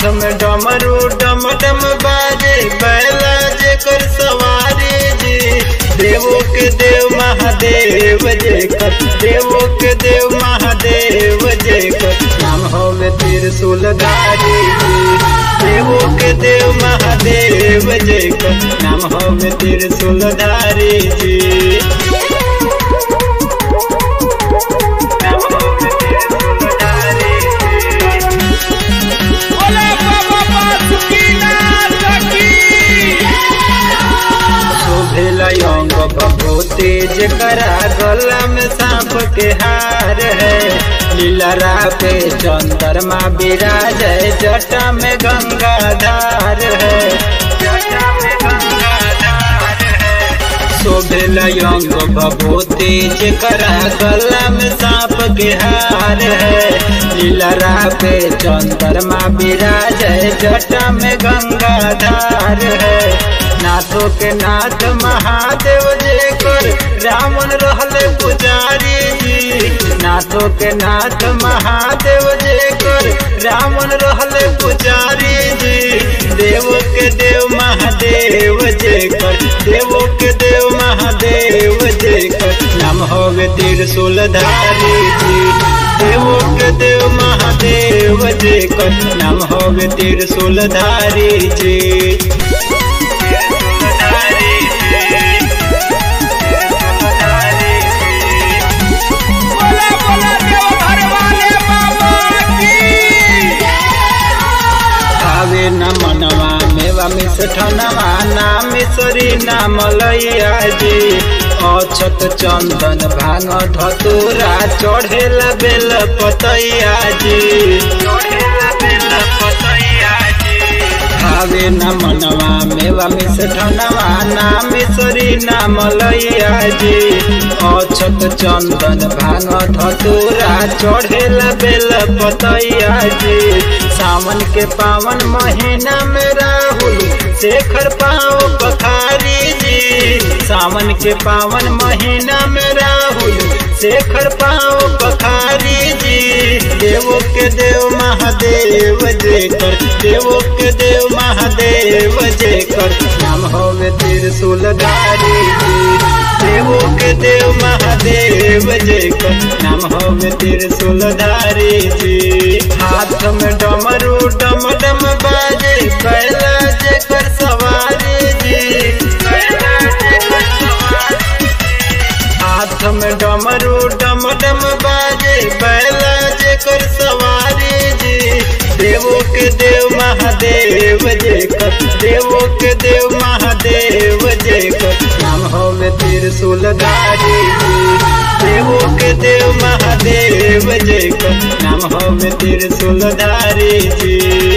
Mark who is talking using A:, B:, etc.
A: में डमरू डम डम बाजे बैला जेकर सवारी जी देवो के देव महादेव जेकर देवो के देव महादेव जेकर नाम होवे त्रिशूलधारी जी देवो के देव महादेव जेकर नाम होवे त्रिशूलधारी जी नाम होवे त्रिशूलधारी जी
B: बोले बाबा बासुकीनाथ की
A: शोभेल अंग भगवती जकरा गला में सांप के हार है लीलरा पे चंद्रमा विराज है जटा में गंगाधार है जटा में गंगाधार है शोभेल अंग भगवती जकरा गला में सांप के हार है लीलरा पे चंद्रमा विराज है जटा में गंगाधार है नाथों के नाथ महादेव जे कर रावण रहले पुजारी जी नाथों के नाथ महादेव जे कर रावण रहले पुजारी जी देव के देव महादेव जे कर देवो के देव महादेव जे कर नाम होवे त्रिशूलधारी जी देवो के देव महादेव जे कर नाम होवे त्रिशूलधारी जी
B: बोले बोले देवघर वाले बाबा की
A: आवे न मनवा मेवा मिष्ठनवा नाम ईश्वरी नाम लैया जी अछत चंदन भांग धतुरा चढ़ेला बेल पतैया जी चढ़ेला बेल पतैया जी भावे न मनवा मेवा मिष्ठनवा नाम ईश्वरी नाम लैया जी अछत चंदन भांग धतुरा चढ़ेला बेल पतैया जी सावन के पावन महीना में राहुल शेखर पाओ पखारी जी सावन के पावन महीना में राहुल शेखर पाओ पखारी जी देवो के देव महादेव जेकर देवो के देव महादेव जेकर नाम होवे त्रिशूलधारी जी देवो के देव महादेव जेकर नाम होवे त्रिशूलधारी जी हाथ में डमरू डम डम बाजे कैला जेकर सवारी जी कैला जेकर सवारी हाथ में डमरू डम डम बाजे बैला जेकर सवारी जी देवो के देव महादेव जेकर देवो के देव महादेव जेकर नाम होवे त्रिशूलधारी जी देवो के देव महादेव जेकर नाम होवे त्रिशूलधारी जी